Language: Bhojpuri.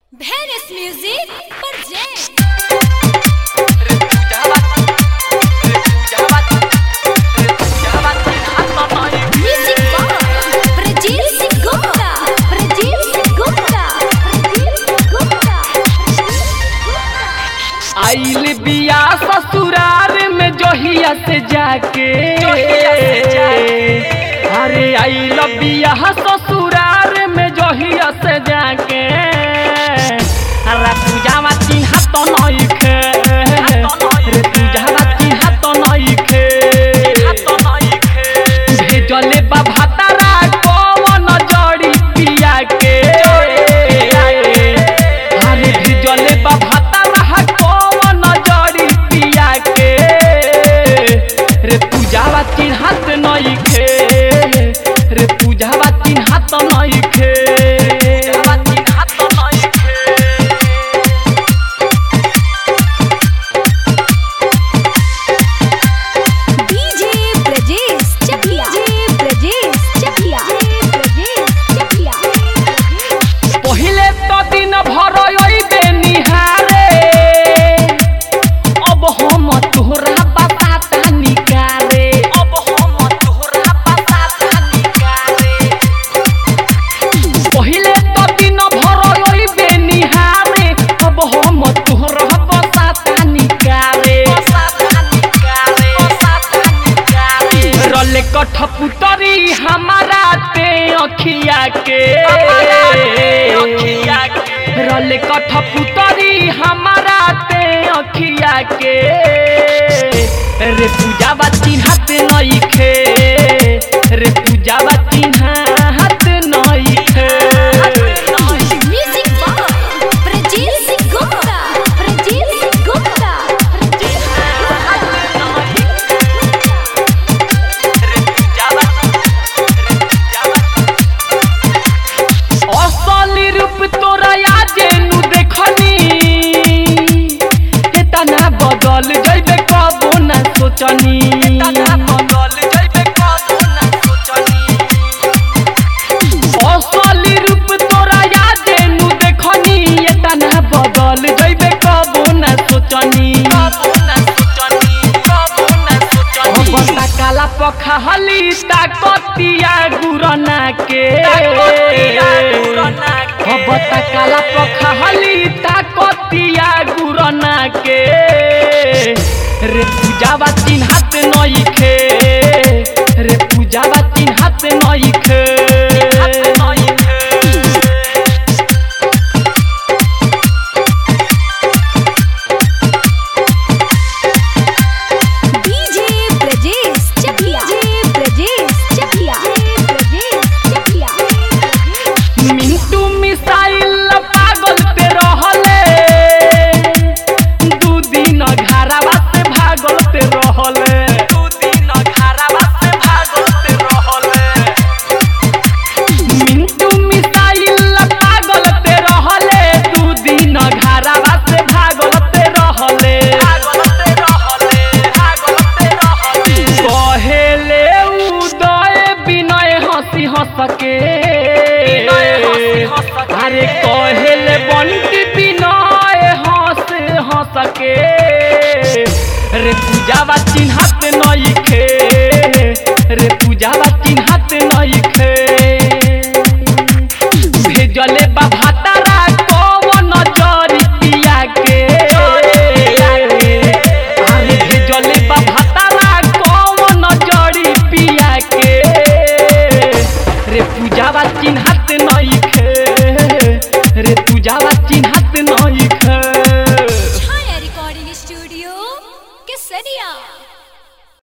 Venice Music presents Music by Prajit Singh Gupta. Prajit Singh Gupta. Prajit Singh Gupta. आइल बिया ससुरार में जोहिया से जाके अरे आइल बिया ससुरार में जोहिया से जाके अरे पूजावा चिन्हा तो नइखे रे पूजावा चिन्हा तो नइखे भेजले बा भातारा कौन जड़ी पिया के अरे भेजले बा भातारा कौन जड़ी पिया के रे पूजावा चिन्हात नइखे रे पूजावा चिन्हात नइखे पूजावा चिन्हात नइखे DJ Brajesh Chakia. DJ Brajesh Chakia. Brajesh Chakia. पहिले तो दिन भर अइबे निहारे अब हम तोहरा बताता निकारे अब हम तोहरा बताता निकारे पहिले तो दिन भर अइबे निहारे अब हम तोहरा बताता निकारे बताता निकारे बताता निकारे रले कठपुतरी हमारा ते अखिया के रले कठपुतरी हमारा ते अखिया के रे पूजावा चिन्हत नइखे रे पूजावा चिन्हत नइखे Music by Prajit Singh Gupta. Prajit Singh Gupta. Prajit असली रूप तोरा जेनु देखनी एतना बदल जइबे कबो ना सोचनी एतना बदल जइबे कबो ना सोचनी असली रूप तोरा जेनु देखनी एतना बदल जइबे कबो ना सोचनी कबो ना सोचनी कबो ना सोचनी बता काला पखहली ताकतिया गुरना के बता काला पखहली ताकतिया गुरना के रे पूजावा चिन्हत नइखे रे पूजावा चिन्हत नइखे DJ Brajesh Chakia. DJ Brajesh Chakia. Brajesh Chakia. Mintu missile पागल पे रहले दू दिन घरावा से भागल पे रहले दू दिन घरावा से भागल पे रहले मिंटू मिसाइल पागल पे रहले दू दिन घरावा से भागल पे रहले भागल पे रहले भागल पे रहले कहेले उदय विनय हंसी हंस के अरे कहेले बंटी विनय हंस हंस के रे पूजावा चिन्हत नइखे रे पूजावा चिन्हत नइखे भेजले बा भातारा कौन जरी पिया के अरे भेजले बा भातारा कौन जरी पिया के रे पूजावा चिन्हत नइखे रे पूजावा चिन्हत नइखे Chaya Recording Studio, Kesaria.